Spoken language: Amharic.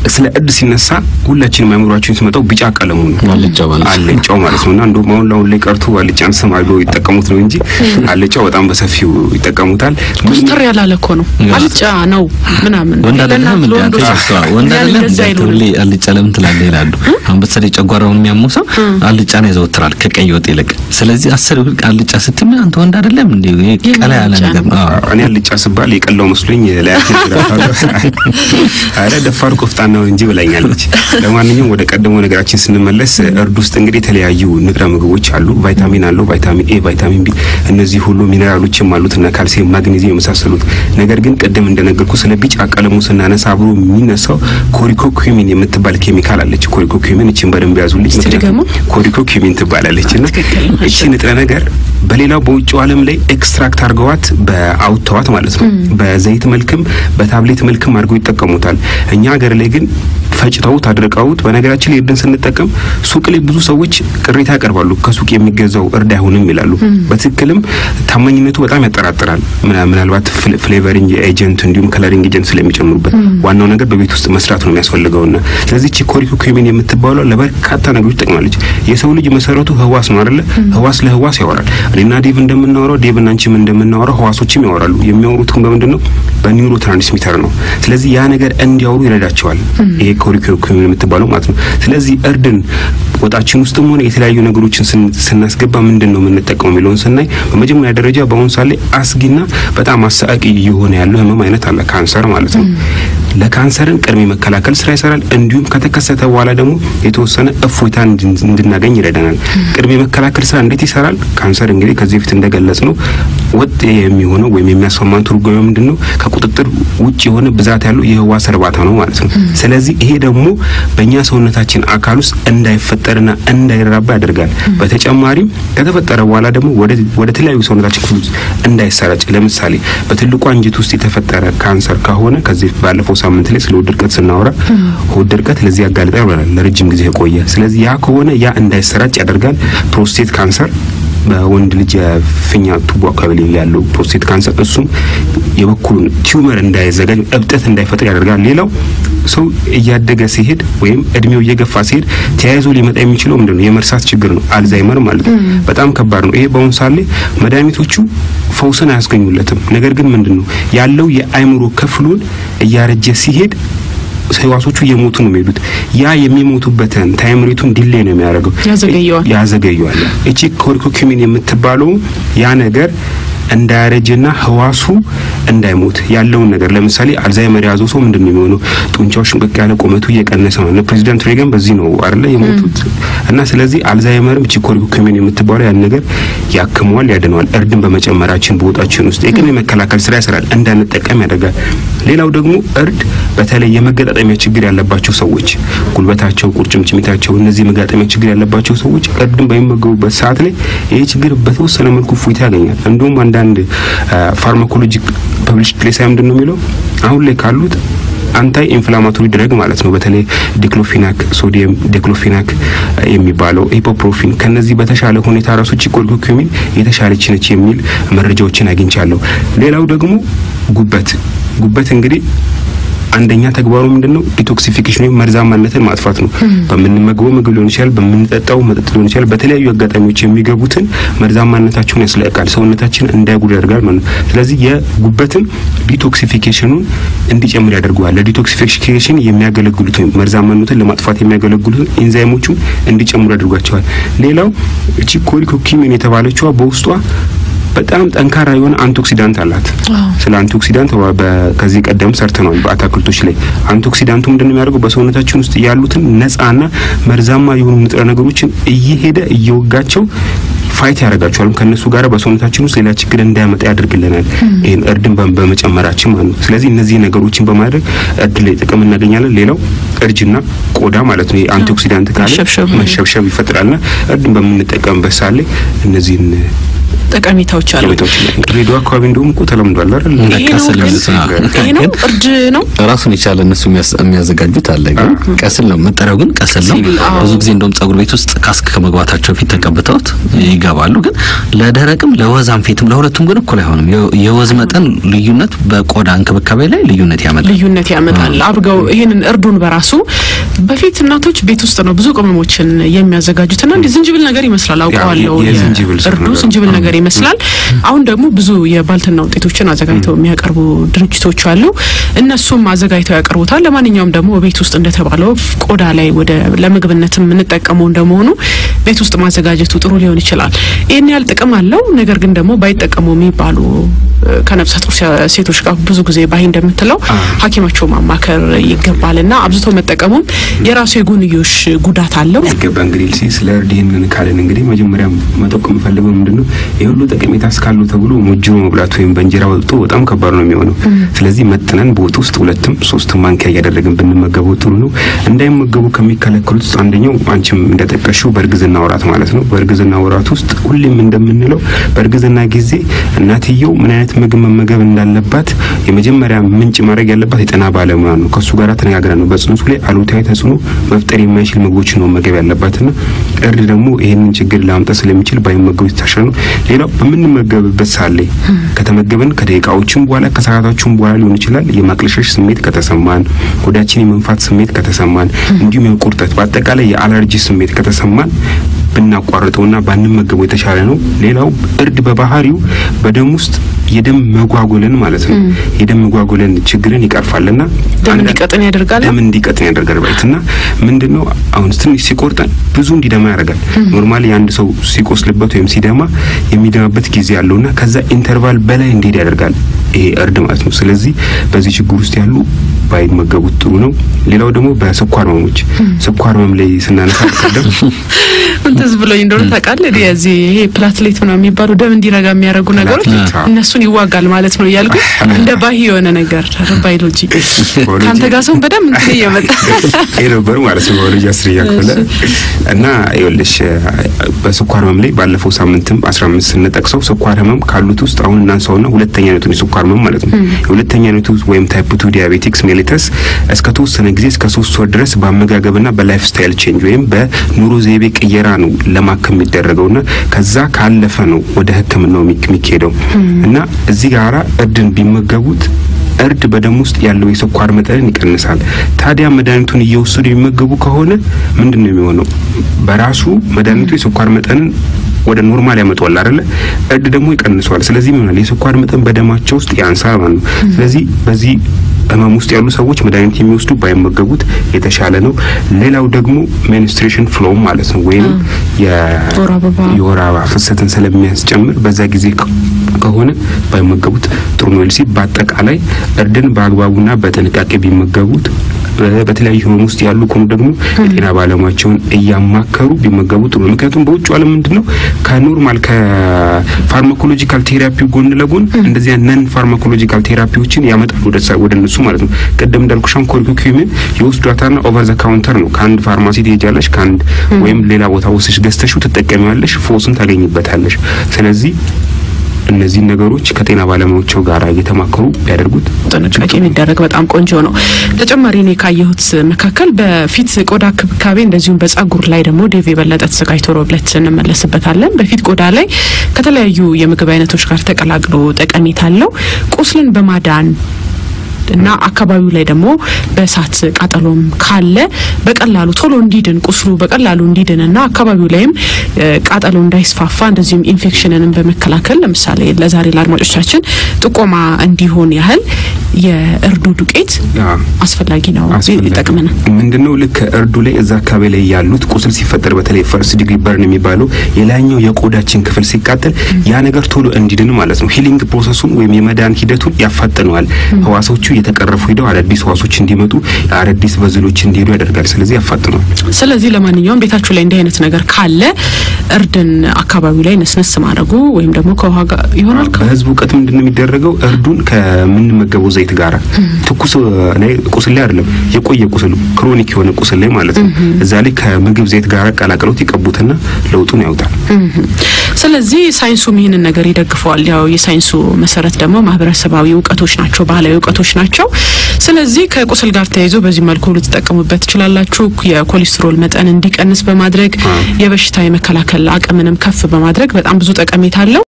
ስለ እርድ ሲነሳ ሁላችንም አእምሯችን ሲመጣው ቢጫ ቀለሙ ነው አልጫው ማለት ነው። አልጫው ማለት ነው እና እንደውም አሁን አሁን ላይ ቀርቶ አልጫን ስም አድርገው ይጠቀሙት ነው እንጂ አልጫው በጣም በሰፊው ይጠቀሙታል። ኮስተር ያላለ እኮ ነው አልጫ ነው ምናምን ወንድ አይደለም ለእናት እንዴ? አንተ ለወንዶች ሰብስባ ወንድ ያን አይደለም እንደዛ እንዴ? አይሉንም። ሁሌ አልጫ ለምን ትላለህ ይላሉ። አሁን በተለይ ጨጓራውን የሚያመው ሰው አልጫን ያዘወትራል ከቀይ ወጥ ይልቅ። ስለዚህ አስር ብር አልጫ ስትል አንተ ወንድ አይደለም እንዴ? ይሄ የምን ቀላ ያለ አልጫ ነገር ነው። አዎ። እኔ አልጫ ስባል የቀላው መስሎኝ ላያት አረ ደፋር ቆፍጣና ነው እንጂ ብላኛለች። ለማንኛውም ወደ ቀደመው ነገራችን ስንመለስ እርድ ውስጥ እንግዲህ የተለያዩ ንጥረ ምግቦች አሉ። ቫይታሚን አለው፣ ቫይታሚን ኤ፣ ቫይታሚን ቢ እነዚህ ሁሉ ሚኔራሎችም አሉት እና ካልሲየም፣ ማግኔዚየም የመሳሰሉት። ነገር ግን ቅድም እንደነገርኩ ስለ ቢጫ ቀለሙ ስናነሳ አብሮ የሚነሳው ኮሪኮኩሚን የምትባል ኬሚካል አለች። ኮሪኮኩሚን እችን በደንብ ያዙልኝ። እስቲ ድገሙ። ኮሪኮኩሚን ትባላለች እና ትክክል ነው። እቺ ንጥረ ነገር በሌላው በውጭው ዓለም ላይ ኤክስትራክት አድርገዋት በአውጥተዋት ማለት ነው። በዘይት መልክም በታብሌት መልክም አድርገው ይጠቀሙታል። እኛ ሀገር ላይ ግን ፈጭተውት አድርቀውት። በነገራችን ላይ እርድን ስንጠቀም ሱቅ ላይ ብዙ ሰዎች ቅሬታ ያቀርባሉ። ከሱቅ የሚገዛው እርድ አይሆንም ይላሉ። በትክክልም ታማኝነቱ በጣም ያጠራጥራል። ምና- ምናልባት ፍል- ፍሌቨሪንግ ኤጀንት እንዲሁም ከለሪንግ ኤጀንት ስለሚጨምሩበት ዋናው ነገር በቤት ውስጥ መስራት ነው የሚያስፈልገውና ስለዚህ ቺ ኮሪኮኩሚን የምትባለው ለበርካታ ነገሮች ትጠቅማለች። የሰው ልጅ መሰረቱ ህዋስ ነው አይደለ? ህዋስ ለህዋስ ያወራል። እኔና ዴቭ እንደምናወራው ዴቭ እና አንቺም እንደምናወራው ህዋሶችም ያወራሉ። የሚያወሩት ግን በምንድን ነው? በኒውሮ ትራንስሚተር ነው። ስለዚህ ያ ነገር እንዲያወሩ ይረዳቸዋል። ይሄ ኮሪኮኩሚን የምትባለው ማለት ነው። ስለዚህ እርድን ወጣችን ውስጥም ሆነ የተለያዩ ነገሮችን ስን- ስናስገባ ምንድን ነው የምንጠቀመው የሚለውን ስናይ በመጀመሪያ ደረጃ በአሁኑ ሰዓት ላይ አስጊና በጣም አሰቃቂ እየሆነ ያለው ህመም አይነት አለ፣ ካንሰር ማለት ነው። ለካንሰርን ቅድመ መከላከል ስራ ይሰራል። እንዲሁም ከተከሰተ በኋላ ደግሞ የተወሰነ እፎይታ እንድን- እንድናገኝ ይረዳናል። ቅድመ መከላከል ስራ እንዴት ይሰራል? ካንሰር እንግዲህ ከዚህ በፊት እንደገለጽ ነው ወጥ የሚሆነው ወይም የሚያስማማን ትርጓሜ ምንድን ነው? ከቁጥጥር ውጭ የሆነ ብዛት ያለው የህዋስ እርባታ ነው ማለት ነው። ስለዚህ ይሄ ደግሞ በእኛ ሰውነታችን አካል ውስጥ እንዳይፈጠርና እንዳይራባ ያደርጋል። በተጨማሪም ከተፈጠረ በኋላ ደግሞ ወደ ወደ ተለያዩ ሰውነታችን ክፍል ውስጥ እንዳይሰራጭ ለምሳሌ በትልቁ አንጀት ውስጥ የተፈጠረ ካንሰር ከሆነ ከዚህ ባለፈው ሳምንት ላይ ስለ ሆድ ድርቀት ስናወራ ሆድ ድርቀት ለዚህ ያጋልጣል ብለናል፣ ለረጅም ጊዜ የቆየ ስለዚህ ያ ከሆነ ያ እንዳይሰራጭ ያደርጋል። ፕሮስቴት ካንሰር በወንድ ልጅ የፊኛ ቱቦ አካባቢ ላይ ያለው ፕሮስቴት ካንሰር እሱም የበኩሉን ቲዩመር እንዳይዘጋጅ እብጠት እንዳይፈጥር ያደርጋል። ሌላው ሰው እያደገ ሲሄድ ወይም እድሜው እየገፋ ሲሄድ ተያይዞ ሊመጣ የሚችለው ምንድነው? የመርሳት ችግር ነው። አልዛይመር ማለት ነው። በጣም ከባድ ነው። ይሄ በአሁኑ ሰዓት ላይ መድኃኒቶቹ ፈውስን አያስገኙለትም። ነገር ግን ምንድነው ያለው የአእምሮ ክፍሉን እያረጀ ሲሄድ ህዋሶቹ እየሞቱ ነው የሚሄዱት። ያ የሚሞቱበትን ታይም ሬቱን ዲሌይ ነው የሚያደርገው ያዘገየዋል። ያዘገየዋል። እቺ ኮሪኮኪሚን የምትባለው ያ ነገር እንዳያረጅና ህዋሱ እንዳይሞት ያለውን ነገር ለምሳሌ አልዛይመር የያዘው ሰው ምንድን ነው የሚሆነው? ጡንቻው ሽምቅቅ ያለ ቁመቱ እየቀነሰ ነው። እነ ፕሬዚዳንት ሬገን በዚህ ነው አይደለ የሞቱት። እና ስለዚህ አልዛይመርም እቺ ኮሪኮኪሚን የምትባለው ያን ነገር ያክመዋል፣ ያድነዋል። እርድን በመጨመራችን በወጣችን ውስጥ የቅድመ መከላከል ስራ ይሰራል፣ እንዳንጠቀም ያደርጋል። ሌላው ደግሞ እርድ በተለይ የመገጣጠሚያ ችግር ያለባቸው ሰዎች ጉልበታቸው፣ ቁርጭምጭሚታቸው እነዚህ የመገጣጠሚያ ችግር ያለባቸው ሰዎች እርድን በሚመገቡበት ሰዓት ላይ ይህ ችግር በተወሰነ መልኩ እፎይታ ያገኛል። እንዲሁም አንዳንድ ፋርማኮሎጂ ፐብሊሽ ፕሌስ ምንድን ነው የሚለው አሁን ላይ ካሉት አንታይ ኢንፍላማቶሪ ድረግ ማለት ነው። በተለይ ዲክሎፊናክ፣ ሶዲየም ዲክሎፊናክ የሚባለው ኢፖፕሮፊን ከነዚህ በተሻለ ሁኔታ ራሱ ቺኮሪኮሚን የተሻለች ነች የሚል መረጃዎችን አግኝቻለሁ። ሌላው ደግሞ ጉበት ጉበት እንግዲህ አንደኛ ተግባሩ ምንድነው? ዲቶክሲፊኬሽን ወይም መርዛማነትን ማጥፋት ነው። በምንመገበው ምግብ ሊሆን ይችላል፣ በምንጠጣው መጠጥ ሊሆን ይችላል። በተለያዩ አጋጣሚዎች የሚገቡትን መርዛማነታቸውን ያስለቃል፣ ሰውነታችን እንዳይጉድ ያደርጋል ማለት ነው። ስለዚህ የጉበትን ዲቶክሲፊኬሽኑን እንዲጨምር ያደርገዋል። ለዲቶክሲፊኬሽን የሚያገለግሉት ወይም መርዛማነትን ለማጥፋት የሚያገለግሉትን ኢንዛይሞቹን እንዲጨምሩ ያደርጓቸዋል። ሌላው እቺ ኮሪኮኪሚን የተባለችዋ በውስጧ በጣም ጠንካራ የሆነ አንቲኦክሲዳንት አላት። ስለ አንቲኦክሲዳንት በ- ከዚህ ቀደም ሰርተናል በአትክልቶች ላይ። አንቲኦክሲዳንቱ ምንድነው የሚያደርገው? በሰውነታችን ውስጥ ያሉትን ነፃና መርዛማ የሆኑ ንጥረ ነገሮችን እየሄደ እየወጋቸው ፋይት ያደርጋቸዋል። ከነሱ ጋር በሰውነታችን ውስጥ ሌላ ችግር እንዳያመጣ ያደርግልናል። ይህን እርድን በ- በመጨመራችን ማለት ነው። ስለዚህ እነዚህ ነገሮችን በማድረግ እርድ ላይ ጥቅም እናገኛለን። ሌላው እርጅና ቆዳ ማለት ነው። የአንቲኦክሲዳንት ካለ መሸብሸብ። መሸብሸብ ይፈጥራልና እርድን በምንጠቀምበት ሰዓት ላይ እነዚህን ጠቀሜታዎች አሉ። ጠቀሜታዎች ላይ ድሬዳዋ አካባቢ እንደውም እኮ ተለምዷል አይደል? ይሄ ነው ቀስል ግን የሚሉት ነው። ይሄ ነው እርድ ነው። ራሱን የቻለ እነሱ የሚያስ- የሚያዘጋጁት አለ። ግን ቀስል ነው መጠሪያው፣ ግን ቀስል ነው። ሲል፣ አዎ። ብዙ ጊዜ እንደውም ጸጉር ቤት ውስጥ ካስክ ከመግባታቸው በፊት ተቀብተውት ይገባሉ። ግን ለደረቅም ለወዛም ፌትም ለሁለቱም ግን እኩል አይሆንም። የ- የወዝ መጠን ልዩነት በቆዳ እንክብካቤ ላይ ልዩነት ያመጣል። ልዩነት ያመጣል። አብርገው ይሄንን እርዱን በራሱ በፊት እናቶች ቤት ውስጥ ነው ብዙ ቅመሞችን የሚያዘጋጁትና እንዲህ ዝንጅብል ነገር ይመስላል አውቀዋለሁ። የ- የዝንጅብል ስር እርዱ ነገር። ዝንጅብል ነገር ይመስላል። አሁን ደግሞ ብዙ የባልትና ውጤቶችን አዘጋጅተው የሚያቀርቡ ድርጅቶች አሉ። እነሱም አዘጋጅተው ያቀርቡታል። ለማንኛውም ደግሞ ቤት ውስጥ እንደተባለው ቆዳ ላይ ወደ ለምግብነት የምንጠቀመው እንደመሆኑ ቤት ውስጥ ማዘጋጀቱ ጥሩ ሊሆን ይችላል። ይህን ያህል ጥቅም አለው። ነገር ግን ደግሞ ባይጠቀሙ የሚባሉ እ፣ ከነፍሰ ጡር ሴ- ሴቶች ጋር ብዙ ጊዜ ባይ እንደምትለው ሐኪማቸው ማማከር ይገባልና አብዝቶ መጠቀሙም የራሱ የጎንዮሽ ጉዳት አለው። ይገባ እንግዲህ ሲ ስለ እርድ ይህንን ካለን እንግዲህ መጀመሪያ መጠቆም የምፈልገው ምንድን ነው ይህ ሁሉ ጠቀሜታ እስካሉ ተብሎ ሞጅሮ መብላት ወይም በእንጀራ ወጥቶ በጣም ከባድ ነው የሚሆነው። ስለዚህ መጥነን በወጥ ውስጥ ሁለትም ሶስትም ማንኪያ እያደረግን ብንመገበው ጥሩ ነው። እንዳይመገቡ ከሚከለከሉት ውስጥ አንደኛው አንቺም እንደጠቀሽው በእርግዝና ወራት ማለት ነው። በእርግዝና ወራት ውስጥ ሁሌም እንደምንለው በእርግዝና ጊዜ እናትየው ምን አይነት ምግብ መመገብ እንዳለባት የመጀመሪያ ምንጭ ማድረግ ያለባት የጤና ባለሙያ ነው። ከእሱ ጋር ተነጋግረን ነው በጽንሱ ላይ አሉታዊ ተጽዕኖ መፍጠር የማይችል ምግቦችን ነው መመገብ ያለባትና እርድ ደግሞ ይህንን ችግር ላምጣት ስለሚችል ባይመገቡ የተሻለ ነው። ሌላው በምንመገብበት ሰዓት ላይ ከተመገብን ከደቂቃዎችም በኋላ ከሰዓታችም በኋላ ሊሆን ይችላል የማቅለሸሽ ስሜት ከተሰማን፣ ሆዳችን የመንፋት ስሜት ከተሰማን፣ እንዲሁም የቁርጠት በአጠቃላይ የአለርጂ ስሜት ከተሰማን ብናቋርጠውና ባንመገበው የተሻለ ነው። ሌላው እርድ በባህሪው በደም ውስጥ የደም መጓጎልን ማለት ነው የደም መጓጎልን ችግርን ይቀርፋልና ደም አንዳንድ- እንዲቀጥን ያደርጋል። ደም እንዲቀጥን ያደርጋል ባይት እና ምንድነው አሁን ትንሽ ሲቆርጠን ብዙ እንዲደማ ያደርጋል። ኖርማሊ የአንድ ሰው ሲቆስልበት ወይም ሲደማ የሚደማበት ጊዜ ያለውና ከዛ ኢንተርቫል በላይ እንዲሄድ ያደርጋል ይሄ እርድ ማለት ነው። ስለዚህ በዚህ ችግር ውስጥ ያሉ ባይመገቡት ጥሩ ነው። ሌላው ደግሞ በስኳር ህመሞች ስኳር ህመም ላይ ስናነሳ ቀደም እንትዝ ብሎኝ እንደሆነ ታውቃለህ። የዚህ ይሄ ፕላትሌት ነው የሚባሉ ደም እንዲረጋ የሚያደርጉ ነገሮች ፕላትሌት፣ አዎ። እነሱን ይዋጋል ማለት ነው እያልኩ እንደ ባህ የሆነ ነገር ባዮሎጂ ባዮሎጂ። ከአንተ ጋር ሰውን በደንብ እንትን እየመጣ ይሄ ነበር ማለት ነው ባዮሎጂ አስር እያከለ እና ይኸውልሽ በስኳር ህመም ላይ ባለፈው ሳምንትም 15 ስንጠቅሰው ስኳር ህመም ካሉት ውስጥ አሁን እናንሳውና ሁለተኛ አይነቱን የስኳር ህመም ማለት ነው የሁለተኛ አይነቱ ወይም ታይፕ 2 ዲያቤቲክስ ሜሊተስ እስከ ተወሰነ ጊዜ እስከ ሶስት ወር ድረስ በአመጋገብና በላይፍ ስታይል ቼንጅ ወይም በኑሮ ዘይቤ ቅየራ ነው ለማከም የሚደረገውና ከዛ ካለፈ ነው ወደ ሕክምናው የሚክ- የሚካሄደው እና እዚህ ጋራ እርድን ቢመገቡት እርድ በደም ውስጥ ያለው የስኳር መጠንን ይቀንሳል። ታዲያ መድኃኒቱን እየወሰዱ የሚመገቡ ከሆነ ምንድን ነው የሚሆነው? በራሱ መድኃኒቱ የስኳር መጠንን ወደ ኖርማል ያመጣዋል አይደለ? እርድ ደግሞ ይቀንሰዋል። ስለዚህ ምን ይሆናል? የስኳር መጠን በደማቸው ውስጥ ያንሳል ማለት ነው። ስለዚህ በዚህ ህመም ውስጥ ያሉ ሰዎች መድኃኒት የሚወስዱ ባይመገቡት የተሻለ ነው። ሌላው ደግሞ ሜንስትሬሽን ፍሎው ማለት ነው ወይም ወር አበባ የወር አበባ ፍሰትን ስለሚያስጨምር በዛ ጊዜ ከ- ከሆነ ባይመገቡት ጥሩ ነው። ልሲ በአጠቃላይ እርድን በአግባቡና በጥንቃቄ ቢመገቡት እ፣ በተለያዩ ህመም ውስጥ ያሉ ከሆኑ ደግሞ የጤና ባለሙያቸውን እያማከሩ ቢመገቡ ጥሩ ነው። ምክንያቱም በውጭ ዓለም ምንድን ነው ከኖርማል ከፋርማኮሎጂካል ቴራፒው ጎን ለጎን እንደዚያ ነን ፋርማኮሎጂካል ቴራፒዎችን ያመጣሉ ወደ ሳ- ወደ እነሱ ማለት ነው። ቅድም እንዳልኩሻን ኮልኩኪምን የወስዷታና ኦቨር ዘ ካውንተር ነው። ከአንድ ፋርማሲ ትሄጃለሽ፣ ከአንድ ወይም ሌላ ቦታ ወስደሽ ገዝተሽው ትጠቀሚዋለሽ፣ ፎስን ታገኝበታለሽ። ስለዚህ እነዚህን ነገሮች ከጤና ባለሙያዎቸው ጋር እየተማከሩ ቢያደርጉት ጥንቃቄ የሚደረግ በጣም ቆንጆ ነው። ተጨማሪ እኔ ካየሁት መካከል በፊት ቆዳ ክብካቤ እንደዚሁም በጸጉር ላይ ደግሞ ዴቭ የበለጠ ተዘጋጅቶ ሮብለት እንመለስበታለን። በፊት ቆዳ ላይ ከተለያዩ የምግብ አይነቶች ጋር ተቀላቅሎ ጠቀሜታ አለው። ቁስልን በማዳን እና አካባቢው ላይ ደግሞ በእሳት ቃጠሎም ካለ በቀላሉ ቶሎ እንዲድን ቁስሉ በቀላሉ እንዲድን እና አካባቢው ላይም እ፣ ቃጠሎ እንዳይስፋፋ እንደዚሁም ኢንፌክሽንንም በመከላከል ለምሳሌ ለዛሬ ለአድማጮቻችን ጥቆማ እንዲሆን ያህል የእርዱ ዱቄት ያ አስፈላጊ ነው፣ አስፈላጊ ይጠቅመናል። ምንድነው ልክ እርዱ ላይ እዛ አካባቢ ላይ ያሉት ቁስል ሲፈጠር በተለይ ፈርስት ዲግሪ በርን የሚባለው የላይኛው የቆዳችን ክፍል ሲቃጠል ያ ነገር ቶሎ እንዲድን ማለት ነው። ሂሊንግ ፕሮሰሱን ወይም የመዳን ሂደቱን ያፋጥነዋል። ህዋሶቹ እየተቀረፉ ሄደው አዳዲስ ህዋሶች እንዲመጡ አዳዲስ በዝሎች እንዲሄዱ ያደርጋል። ስለዚህ ያፋጥነዋል። ስለዚህ ለማንኛውም ቤታችሁ ላይ እንዲህ አይነት ነገር ካለ እርድን አካባቢው ላይ ነስነስ ማድረጉ ወይም ደግሞ ከውሃ ጋር ይሆናል በህዝብ እውቀት ምንድን ነው የሚደረገው? እርዱን ከምንመገበው ዘይት ጋር ትኩስ ላይ ቁስል ላይ አይደለም፣ የቆየ ቁስል ክሮኒክ የሆነ ቁስል ላይ ማለት ነው። እዛ ላይ ከምግብ ዘይት ጋር ቀላቅለውት ይቀቡትና ለውጡን ያውጣል። ስለዚህ ሳይንሱም ይህንን ነገር ይደግፈዋል። ያው የሳይንሱ መሰረት ደግሞ ማህበረሰባዊ እውቀቶች ናቸው፣ ባህላዊ እውቀቶች ናቸው። ስለዚህ ከቁስል ጋር ተያይዞ በዚህ መልኩ ልትጠቀሙበት ትችላላችሁ። የኮሌስትሮል መጠን እንዲቀንስ በማድረግ የበሽታ የመከላከል አቅምንም ከፍ በማድረግ በጣም ብዙ ጠቀሜታ አለው።